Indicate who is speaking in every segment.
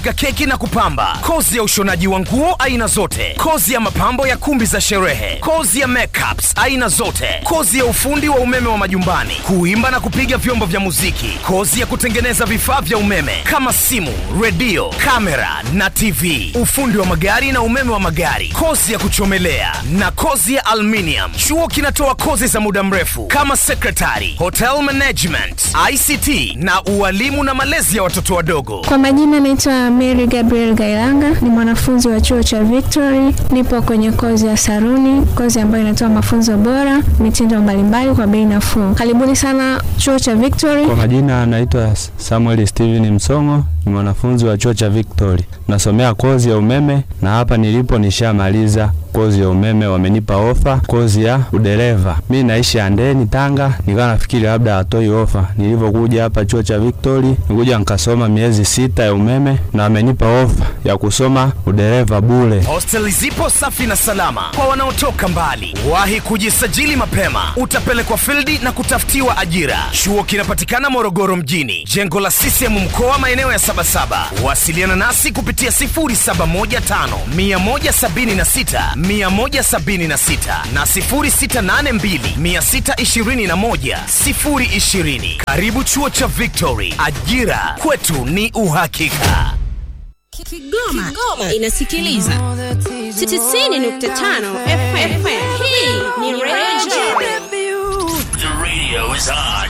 Speaker 1: kupika keki na kupamba, kozi ya ushonaji wa nguo aina zote, kozi ya mapambo ya kumbi za sherehe, kozi ya makeups aina zote, kozi ya ufundi wa umeme wa majumbani, kuimba na kupiga vyombo vya muziki, kozi ya kutengeneza vifaa vya umeme kama simu, redio, kamera na TV, ufundi wa magari na umeme wa magari, kozi ya kuchomelea na kozi ya aluminium. Chuo kinatoa kozi za muda mrefu kama secretary, hotel management, ICT na ualimu na malezi ya watoto wadogo.
Speaker 2: Kwa majina naitwa Mary Gabriel Gailanga, ni mwanafunzi wa chuo cha Victory. Nipo kwenye kozi ya saruni, kozi ambayo inatoa mafunzo bora, mitindo mbalimbali kwa bei nafuu. Karibuni sana chuo cha Victory.
Speaker 3: Kwa majina anaitwa Samuel Steven Msongo, ni mwanafunzi wa chuo cha Victory, nasomea kozi ya umeme na hapa nilipo nishamaliza kozi ya umeme, wamenipa ofa kozi ya udereva. Mi naishi Andeni, Tanga, nikawa nafikiri labda hatoi ofa. Nilivyokuja hapa chuo cha Victory, nikuja nikasoma miezi sita ya umeme na wamenipa ofa ya kusoma udereva bure.
Speaker 1: Hosteli zipo safi na salama kwa wanaotoka mbali. Wahi kujisajili mapema, utapelekwa fildi na kutafutiwa ajira. Chuo kinapatikana Morogoro mjini, jengo la CCM mkoa, maeneo ya Sabasaba. Wasiliana nasi kupitia 0715 176 176 na 0682 621 020. Karibu chuo cha Victory, ajira kwetu ni uhakika.
Speaker 4: Kigoma, inasikiliza 90.5 FM. Hii ni Radio
Speaker 5: The radio is on.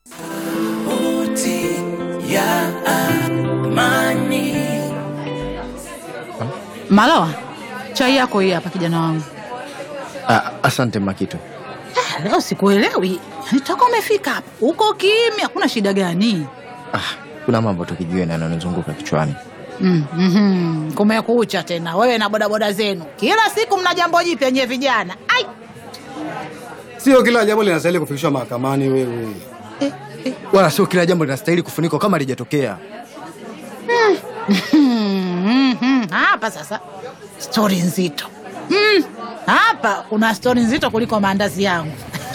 Speaker 6: Malawa, chai yako hii hapa kijana wangu.
Speaker 7: Ah, asante Makitu.
Speaker 6: Ah, Leo sikuelewi, Yaani toka umefika hapa uko kimya, kuna shida gani?
Speaker 7: Ah, kuna mambo tukijue na yananizunguka kichwani.
Speaker 6: Mm, mhm. Kumekucha tena wewe na bodaboda zenu, kila siku mna jambo jipya nyewe vijana. Ai,
Speaker 8: Sio kila jambo linastahili kufikishwa mahakamani wewe.
Speaker 7: Wala sio kila jambo linastahili kufunikwa kama lijatokea.
Speaker 6: Mhm. hapa sasa stori nzito Mm, hapa kuna stori nzito kuliko maandazi yangu.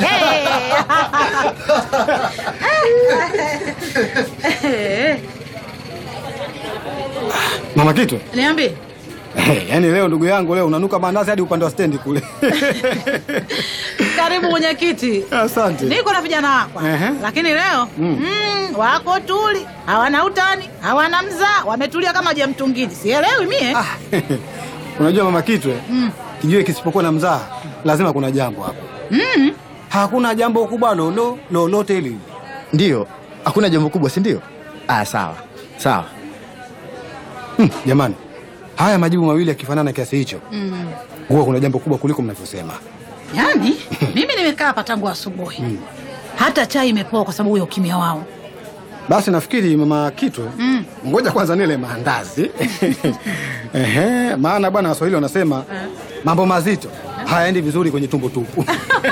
Speaker 8: Mama Kitu,
Speaker 6: Niambie.
Speaker 8: yaani leo ndugu yangu leo unanuka mandazi hadi upande wa stendi kule.
Speaker 6: Karibu mwenyekiti.
Speaker 8: Asante.
Speaker 6: Niko na vijana wako
Speaker 8: Ehe.
Speaker 6: lakini leo mm. wako tuli, hawana utani, hawana mzaa, wametulia kama je mtungini. Sielewi mie.
Speaker 8: Unajua Mama Kitu, eh, kijue kisipokuwa na mzaha lazima kuna jambo hapo.
Speaker 6: Mm.
Speaker 8: Hakuna jambo kubwa lolo lolote hili.
Speaker 7: Ndiyo, hakuna jambo kubwa, si ndio? Ah, sawa sawa.
Speaker 8: Hmm, jamani, haya majibu mawili yakifanana kiasi hicho,
Speaker 6: Mm.
Speaker 8: huwa kuna jambo kubwa kuliko mnavyosema.
Speaker 6: Yaani mimi nimekaa hapa tangu asubuhi, hata chai imepoa kwa sababu ya ukimya wao.
Speaker 8: Basi nafikiri Mama Kitu,
Speaker 6: Mm.
Speaker 8: ngoja kwanza nile maandazi. Ehe, maana bwana Waswahili wanasema mambo mazito hayaendi vizuri kwenye tumbo tupu.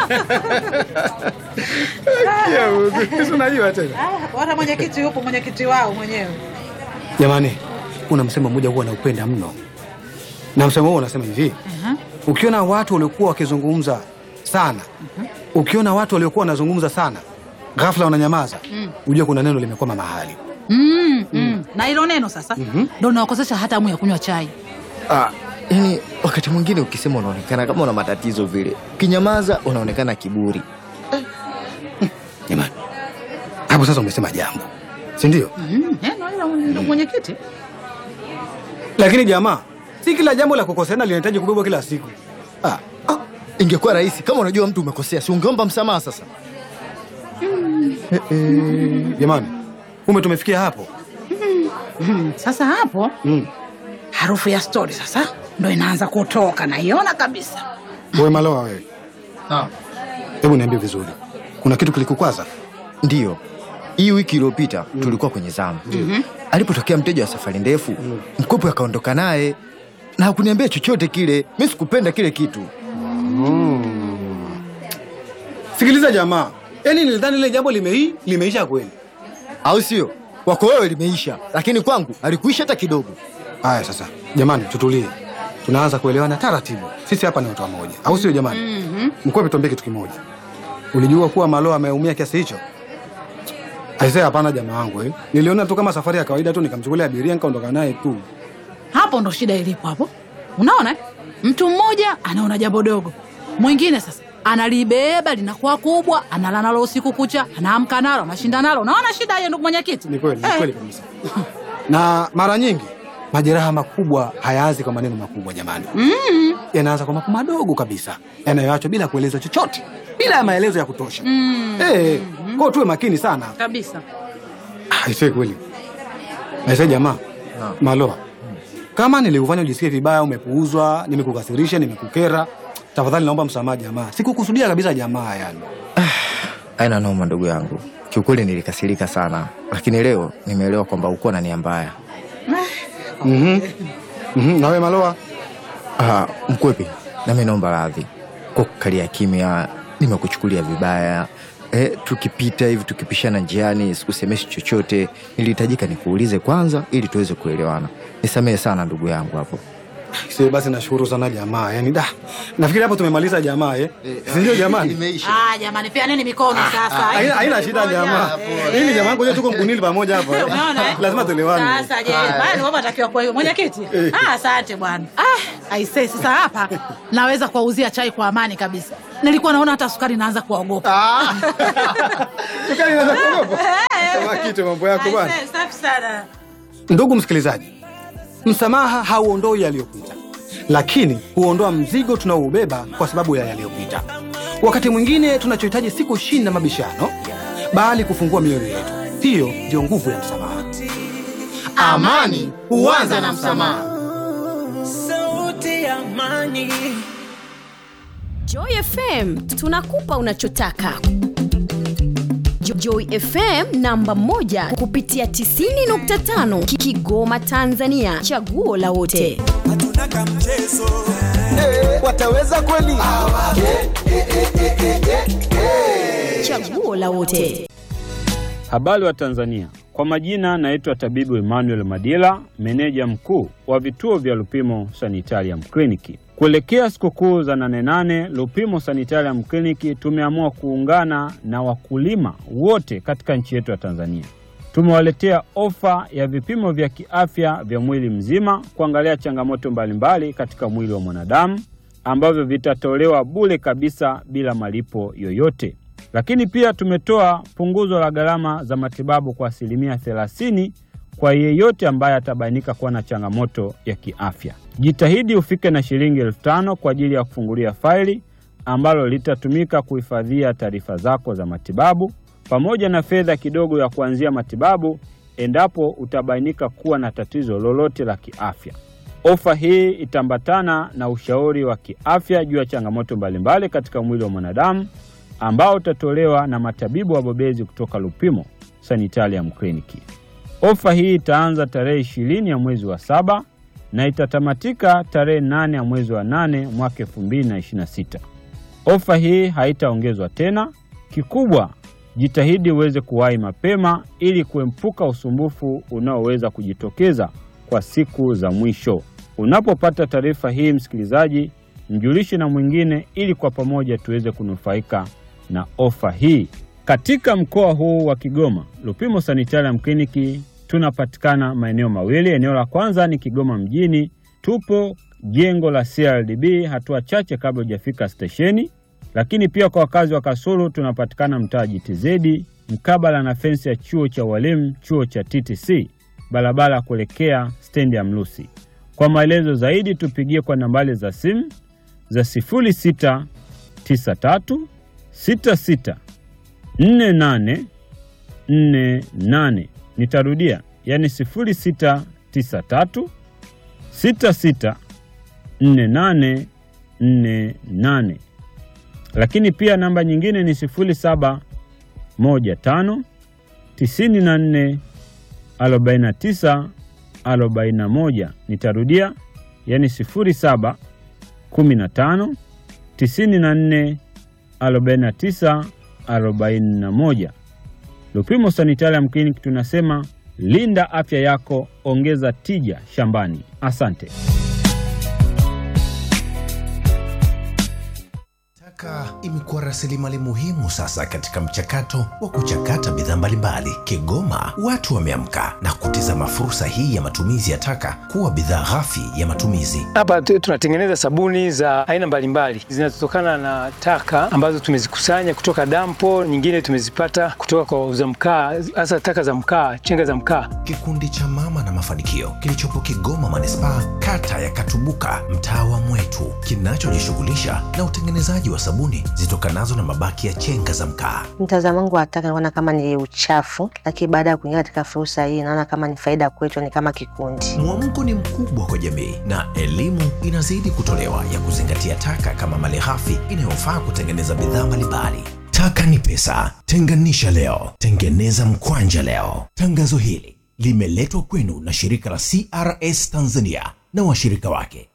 Speaker 8: Ya Mungu, si unajua tena.
Speaker 6: Wana mwenyekiti yupo, mwenyekiti wao mwenyewe.
Speaker 8: Jamani, kuna msemo mmoja huwa naupenda mno, na msemo huo unasema hivi: ukiona watu waliokuwa wakizungumza sana, ukiona watu waliokuwa wanazungumza sana, ghafla wananyamaza,
Speaker 6: Mm.
Speaker 8: ujue kuna neno limekwama mahali.
Speaker 6: Mm, mm. Na hilo neno sasa
Speaker 8: Mhm.
Speaker 6: ndo nawakosesha hata hamu ya kunywa chai.
Speaker 7: Ah, yani wakati mwingine ukisema unaonekana kama una matatizo vile, ukinyamaza unaonekana kiburi.
Speaker 8: Jamani, hapo sasa umesema jambo, si ndio?
Speaker 6: Mm, neno hilo ndo mwenyekiti.
Speaker 8: Lakini jamaa, si kila jambo la kukoseana linahitaji kubebwa kila siku.
Speaker 7: Ah, ah, ingekuwa rahisi kama unajua mtu umekosea, si ungeomba msamaha sasa?
Speaker 8: Jamani, ume tumefikia hapo.
Speaker 6: Mm, Sasa hapo
Speaker 8: Mm.
Speaker 6: harufu ya stori sasa ndo inaanza kutoka, naiona kabisa.
Speaker 8: Wewe Malowa, wewe hebu niambie vizuri, kuna kitu kilikukwaza?
Speaker 7: Ndiyo, hii wiki iliyopita tulikuwa kwenye zamu.
Speaker 6: Mhm.
Speaker 7: Alipotokea mteja wa safari ndefu, mkopo akaondoka naye na hakuniambia chochote kile. Mi sikupenda kile kitu.
Speaker 8: Sikiliza jamaa, yaani nilidhani ile jambo limei limeisha kweli,
Speaker 7: au sio? Kwako wewe limeisha, lakini kwangu alikuisha hata kidogo.
Speaker 8: Haya sasa, jamani, tutulie, tunaanza kuelewana taratibu. Sisi hapa ni watu wamoja, au sio jamani?
Speaker 6: Mhm.
Speaker 8: Mkwepe, tuambie kitu kimoja, ulijua kuwa Malo ameumia kiasi hicho? Aisee, hapana jamaa wangu eh. Niliona tu kama safari ya kawaida tu, nikamchukulia abiria nikaondoka naye tu.
Speaker 6: hapo ndo shida ilipo hapo unaona eh? mtu mmoja anaona jambo dogo mwingine sasa analibeba linakuwa kubwa analala nalo usiku kucha anaamka nalo anashinda nalo unaona shida hiyo ndugu mwenyekiti
Speaker 8: Ni kweli, ni
Speaker 6: Eh.
Speaker 8: kweli kabisa. Na mara nyingi majeraha makubwa hayaanzi kwa maneno makubwa jamani.
Speaker 6: Mm.
Speaker 8: Yanaanza kwa mambo madogo kabisa yanayoachwa bila kueleza chochote, bila ya maelezo ya kutosha.
Speaker 6: Mm.
Speaker 8: Eh, kwa hiyo tuwe makini sana.
Speaker 6: kabisa
Speaker 8: Aisee kweli. Aisee jamaa. Maloa. Kama niliufanya ujisikie vibaya, umepuuzwa, nimekukasirisha, nimekukera, tafadhali naomba msamaha jamaa. Sikukusudia kabisa jamaa yani.
Speaker 7: aina noma ndugu yangu kiukweli nilikasirika sana lakini leo nimeelewa kwamba ukuwa na nia mbaya
Speaker 8: Mhm. Mhm, nawe Maloa?
Speaker 7: Ah, mkwepi nami naomba radhi kwa kukalia kimya nimekuchukulia vibaya eh, tukipita hivi tukipishana njiani sikusemeshi chochote nilihitajika nikuulize kwanza ili tuweze kuelewana nisamehe sana ndugu yangu hapo
Speaker 8: Sasa basi nashukuru sana jamaa. Yaani da. Nafikiri hapo tumemaliza jamaa eh. Si ndio jamani?
Speaker 6: ah, jamani peaneni mikono sasa
Speaker 8: Haina haina shida jamaa. Mimi jamaa ngoja tuko mkunili pamoja hapa. eh.
Speaker 6: Unaona, eh?
Speaker 8: Lazima tuelewane.
Speaker 6: Sasa je, bado wewe unatakiwa kwa hiyo mwenyekiti? Ah, asante bwana. Ah, aisee sasa hapa naweza kuwauzia chai kwa amani kabisa. Nilikuwa naona hata sukari naanza kuwaogopa.
Speaker 8: Sukari inaanza kuogopa. Kama kitu mambo yako bwana.
Speaker 6: Aisee, safi sana.
Speaker 8: Ndugu msikilizaji, msamaha hauondoi yaliyopita, lakini huondoa mzigo tunaoubeba kwa sababu ya yaliyopita. Wakati mwingine tunachohitaji si kushinda mabishano, bali kufungua mioyo yetu. Hiyo ndio nguvu ya msamaha.
Speaker 5: Amani huanza na msamaha.
Speaker 9: Sauti ya amani.
Speaker 4: Joy FM tunakupa unachotaka. Jo- Joy FM namba moja kupitia 90.5 Ki- Kigoma Tanzania, chaguo la wote.
Speaker 5: Wataweza kweli?
Speaker 4: Chaguo la wote.
Speaker 3: Habari wa Tanzania, kwa majina naitwa tabibu Emmanuel Madila, meneja mkuu wa vituo vya Lupimo Sanitarium Kliniki. Kuelekea sikukuu za nane nane, Lupimo Sanitarium Kliniki tumeamua kuungana na wakulima wote katika nchi yetu ya Tanzania. Tumewaletea ofa ya vipimo vya kiafya vya mwili mzima kuangalia changamoto mbalimbali katika mwili wa mwanadamu ambavyo vitatolewa bure kabisa bila malipo yoyote. Lakini pia tumetoa punguzo la gharama za matibabu kwa asilimia 30 kwa yeyote ambaye atabainika kuwa na changamoto ya kiafya. Jitahidi ufike na shilingi elfu tano kwa ajili ya kufungulia faili ambalo litatumika kuhifadhia taarifa zako za matibabu pamoja na fedha kidogo ya kuanzia matibabu endapo utabainika kuwa na tatizo lolote la kiafya. Ofa hii itaambatana na ushauri wa kiafya juu ya changamoto mbalimbali katika mwili wa mwanadamu ambao utatolewa na matabibu wabobezi kutoka Lupimo Sanitarium Kliniki. Ofa hii itaanza tarehe ishirini ya mwezi wa saba na itatamatika tarehe nane ya mwezi wa nane mwaka elfu mbili na ishirini na sita. Ofa hii haitaongezwa tena. Kikubwa, jitahidi uweze kuwahi mapema ili kuepuka usumbufu unaoweza kujitokeza kwa siku za mwisho. Unapopata taarifa hii, msikilizaji, mjulishe na mwingine ili kwa pamoja tuweze kunufaika na ofa hii. Katika mkoa huu wa Kigoma, Lupimo Sanitarium Kliniki tunapatikana maeneo mawili. Eneo la kwanza ni Kigoma mjini, tupo jengo la CRDB hatua chache kabla hujafika stesheni. Lakini pia kwa wakazi wa Kasulu tunapatikana mtaa GTZ mkabala na fensi ya chuo cha walimu, chuo cha TTC, barabara ya kuelekea stendi ya Mlusi. Kwa maelezo zaidi tupigie kwa nambari za simu za 0693 66 48 48. Nitarudia, yani 0693 66 48 48. Lakini pia namba nyingine ni 0715 94 49 41. Nitarudia, yani 07 15 94 49 41. Lupimo Sanitarium Clinic tunasema linda afya yako, ongeza tija shambani. Asante.
Speaker 10: Taka imekuwa rasilimali muhimu sasa katika mchakato wa kuchakata bidhaa mbalimbali. Kigoma watu wameamka na kutizama fursa hii ya matumizi ya taka kuwa bidhaa ghafi ya matumizi.
Speaker 11: Hapa tu- tunatengeneza sabuni za aina mbalimbali zinazotokana na taka ambazo tumezikusanya kutoka dampo, nyingine tumezipata kutoka kwa wauza mkaa, hasa taka za mkaa, chenga za mkaa.
Speaker 10: Kikundi cha Mama na Mafanikio kilichopo Kigoma manispaa, kata ya Katubuka, mtaa wa Mwetu, kinachojishughulisha na utengenezaji wa sabuni zitokanazo na mabaki ya chenga za mkaa.
Speaker 12: Mtazamo wangu wa taka naona kama ni uchafu, lakini baada ya kuingia katika fursa hii naona kama ni faida kwetu, ni kama kikundi.
Speaker 10: Mwamko ni mkubwa kwa jamii na elimu inazidi kutolewa ya kuzingatia taka kama malighafi inayofaa kutengeneza bidhaa mbalimbali. Taka ni pesa, tenganisha leo, tengeneza mkwanja leo. Tangazo hili limeletwa kwenu na shirika la CRS Tanzania na washirika wake.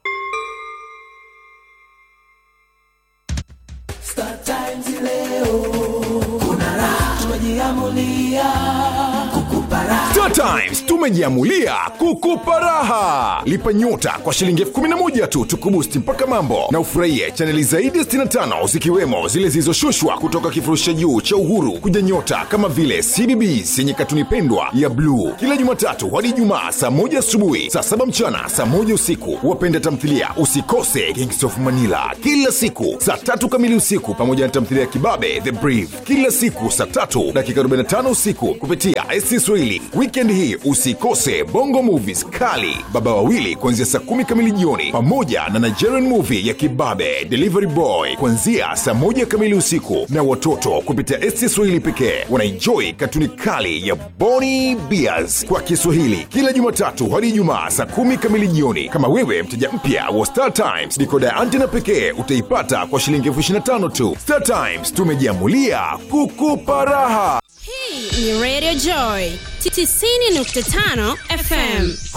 Speaker 9: Star Times leo kuna raha, tumejiamulia kukupa raha.
Speaker 13: Star Times tumejiamulia kukupa raha. Lipa nyota kwa shilingi elfu kumi na moja tu tukubusti mpaka mambo na ufurahie chaneli zaidi ya 65 zikiwemo zile zilizoshushwa kutoka kifurushi cha juu cha Uhuru kuja nyota kama vile CBBS yenye katuni pendwa ya bluu kila Jumatatu hadi Ijumaa saa moja asubuhi, saa saba mchana, saa moja usiku. Wapenda tamthilia usikose Kings of Manila kila siku saa tatu kamili usiku, pamoja na tamthilia ya Kibabe The Brief kila siku saa tatu dakika 45 usiku kupitia SC Swahili. Weekend hii usikose Bongo Movies kali Baba Wawili kuanzia saa kumi kamili jioni, pamoja na Nigerian movie ya Kibabe Delivery Boy kuanzia saa moja kamili usiku, na watoto kupitia SC Swahili pekee wanaenjoy katuni kali ya Boni Bears kwa Kiswahili kila Jumatatu hadi Ijumaa saa kumi kamili jioni. Kama wewe mteja mpya wa Star Times, dikoda ya antena pekee utaipata kwa shilingi elfu ishirini na tano tu. Star Times tumejiamulia kukupa raha.
Speaker 14: Hii ni Radio Joy 90.5 FM.